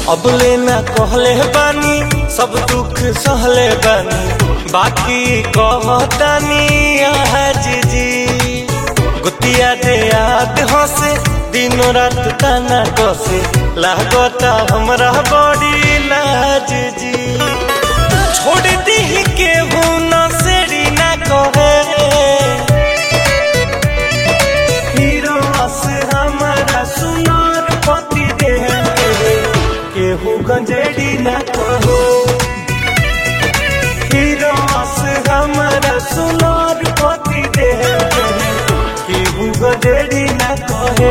अबले ना कहले बानी सब दुख सहले बानी बाकी कहतानी आज जी गुतिया दे याद हंसे दिनों रात ताना कसे लागता हमरा बड़ी लाज जी छोड़ दी के ना सेड़ी ना कहे हीरो अस हमारा सुनार पति दे केहू गंजेड़ी ना कहो हीरो अस हमारा सुनार पति दे केहू गंजेड़ी ना कहे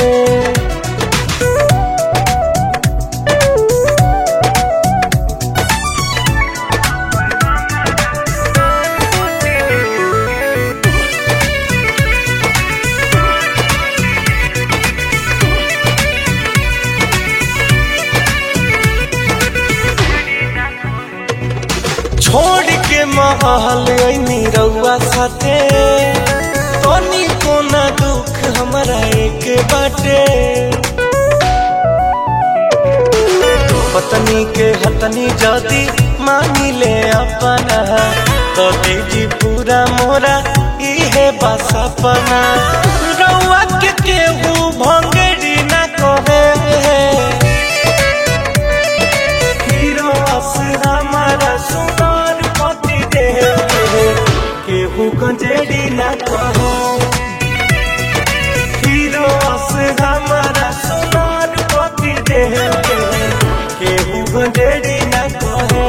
छोड़ के महल ऐनी रउआ साथे तनी कोना दुख हमरा एक बाटे पत्नी के हतनी जदी मानी ले अपना तो दीजी पूरा मोरा इहे बस अपना रउआ के केहू भंगड़ी ना कहे हीरो अस हमारा सुनार पति दे केहू गंजेड़ी ना कहो हीरो अस हमारा सुनार पति दे केहू गंजेड़ी ना कहे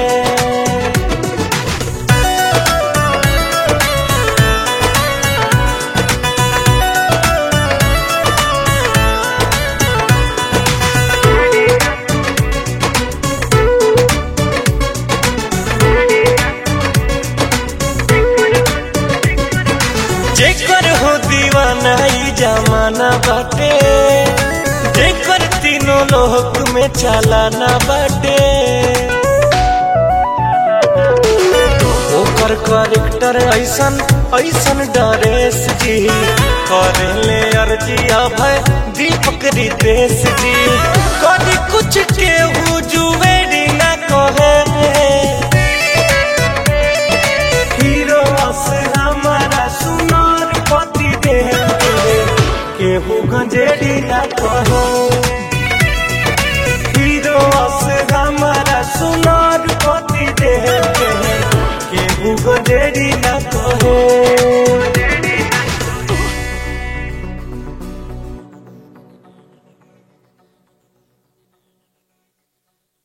जेकर हो दीवाना ई जमाना बाटे जेकर तीनों लोक में चलाना बाटे ओकर करेक्टर ऐसन ऐसन डरेस जी करेले अर्जी अभय दीपक रितेश जी कभी कुछ केहू जुवेरी ना कहे हीरो अस हमारा सुनार पति दे केहू गंजेड़ी ना कहो